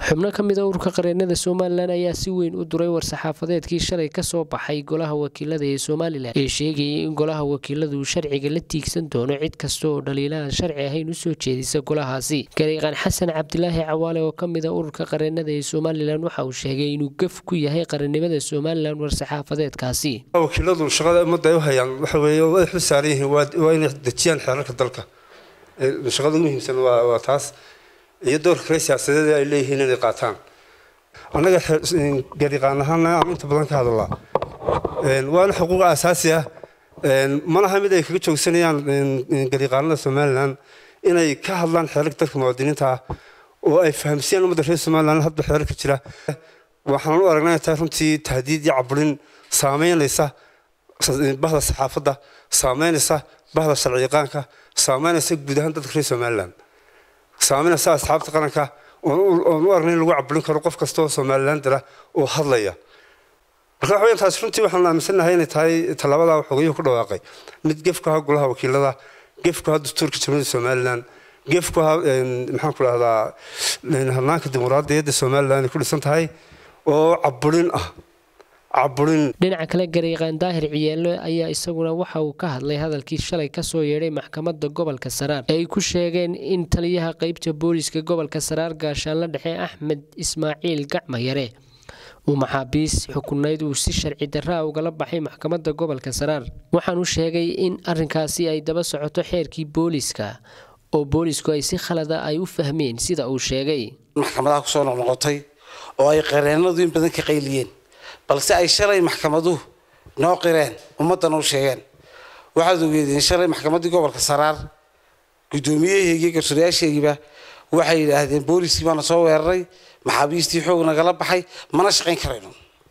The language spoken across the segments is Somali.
xubno ka mid a ururka qareenada somalilan ayaa si weyn u duray war-saxaafadeedkii shalay kasoo baxay golaha wakiilada ee somalilan ee sheegayay in golaha wakiiladu sharciga la tiigsan doono cid kasta oo dhaliilahan sharci ahayn usoo jeedisa golahaasi gariiqan xasan cabdilaahi cawaale oo ka mid a ururka qareenada ee somalilan waxa uu sheegay inuu gaf ku yahay qarannimada somalilan war-saxaafadeedkaasi wakiiladu shaqada ummadda ay u hayaan waxa weeye way xil saaran yihiin waa inay dejiyaan xeerarka dalka shaqada ugu muhiimsan waa taas iyo doorka kale siyaasadeed ay leeyihiin inay qaataan annaga gariiqaan ahaana aan inta badan ka hadalaa waana xuquuq aasaasi ah malaha mid ay kaga joogsanayaan gariiqaanada somalilan inay ka hadlaan xeerarka dalka muwaadiniinta ah oo ay fahamsiiyaan ummadda reer somalilan hadba xeerarka jira waxaan u aragnaa tahay runtii tahdiid iyo caburin saameynaysa bahda saxaafadda saameynaysa bahda sharciyaqaanka saameynaysa guud ahaan dadka reer somalilan saameynaysa asxaabta qaranka oon u aragnay in lagu caburin karo qof kasta oo somalilan dira oo hadlaya marka waxa weyan taasi runtii waxaan aaminsannahay inay tahay tallaabada xogayuhu ku dhawaaqay mid gefku ahaa golaha wakiilada gefku ahaa dastuurka jamhuuriyadda somalilan gefku ahaa maxaan ku dhahdaa hadnaanka dimuqraadiyadda somalilan ay ku dhisan tahay oo caburin ah dhinaca kale gariiqaan daahir ciyeelo ayaa isaguna waxa uu ka hadlay hadalkii shalay kasoo yeedhay maxkamadda gobolka saraar ee ay ku sheegeen in taliyaha qeybta booliska gobolka saraar gaashaanla dhexe axmed ismaaciil gacmayare uu maxaabiis xukunayd uu si sharci darraa ugala baxay maxkamadda gobolka saraar waxaanu sheegay in arinkaasi ay daba socoto xeerkii booliska oo boolisku ay si khalada ay u fahmeen sida uu sheegay maxkamadaha kusoo noqnoqotay oo ay qareenadu in badan ka qayliyeen balse ay shalay maxkamaduhu noo qireen ummaddana u sheegeen waxaad ogeedeen shalay maxkamaddii gobolka saraar guddoomiyaheygii garsoorayaasheygiiba waxay yidhaahdeen booliskii baana soo weeraray maxaabiistii xoog nagala baxay mana shaqayn karayno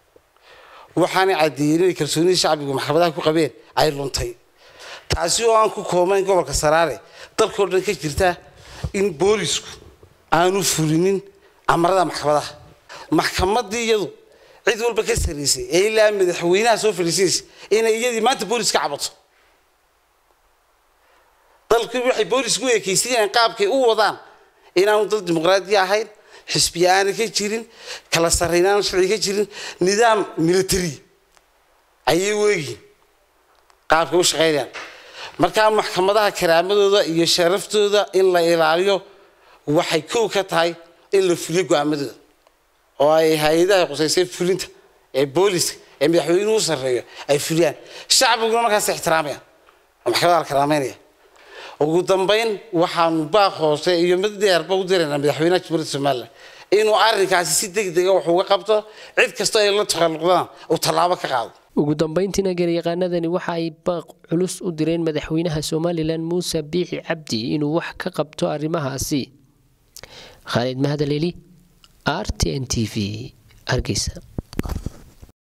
waxaanay caddeeyeen inay kalsoonidii shacbigu maxkamadaha ku qabeen ay luntay taasi oo aan ku koobayn gobolka saraare dalkao dhan ka jirta in boolisku aanu fulinin amarada maxkamadaha maxkamaddii iyadu cid walba ka saraysay ee ilaa madaxweynaha soo fadhiisaysa inay iyadii maanta boolis ka cabato dalkii waxay boolisku ekaysiinayaan qaabkay u wadaan inaanu dal dimuqraadiya ahayn xisbiya aanay ka jirin kala sarrayn aanu sharci ka jirin nidaam military ayay weegiin qaabkay u shaqaynayaan markaa maxkamadaha karaamadooda iyo sharaftooda in la ilaaliyo waxay kow ka tahay in la fuliyo go-aamadooda oo ay hay-adaha qusaysay fulinta ee booliska ee madaxweynuhu u sarreeyo ay fuliyaan shacbiguna markaas ixtiraamayaan oo maxkamada la karaameynaya ugu dambayn waxaanu baaq hoose iyo mid dheerba u diraynaa madaxweynaha jamhuuriyadda somalilan inuu arrinkaasi si deg dega wax uga qabto cid kastoo ay la takhalluqdaan uu tallaabo ka qaado ugu dambayntiina garyaqaanadani waxa ay baaq culus u direen madaxweynaha somalilan muuse biixi cabdi inuu wax ka qabto arrimahaasi khaalid mahadaleli r t n t v hargeysa